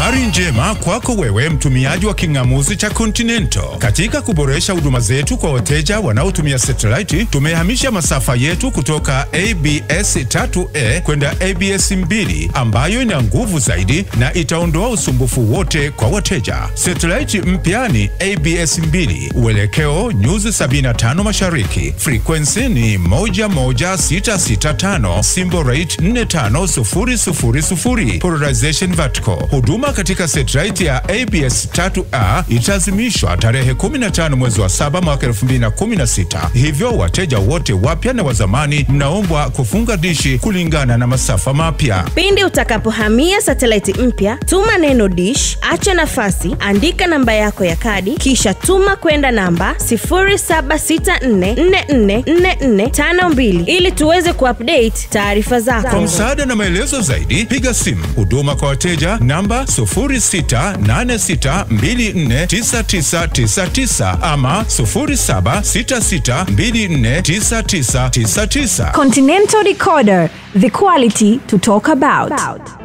Habari njema kwako wewe mtumiaji wa king'amuzi cha Continental. Katika kuboresha huduma zetu kwa wateja wanaotumia satellite, tumehamisha masafa yetu kutoka ABS 3A kwenda ABS 2 ambayo ina nguvu zaidi na itaondoa usumbufu wote kwa wateja. Satellite mpya ni ABS 2, uelekeo nyuzi 75 mashariki, frequency ni 11665, symbol rate 45000, polarization vertical. Huduma katika satellite ya ABS 3A itazimishwa tarehe 15 mwezi wa 7 mwaka 2016. Hivyo wateja wote wapya na wazamani mnaombwa kufunga dishi kulingana na masafa mapya. Pindi utakapohamia satelaiti mpya, tuma neno dish, acha nafasi, andika namba yako ya kadi, kisha tuma kwenda namba 0764444452 ili tuweze kuupdate taarifa Kwa zako. msaada na maelezo zaidi, piga simu huduma kwa wateja namba 0686249999 ama 0766249999. Continental Decoder, the quality to talk about.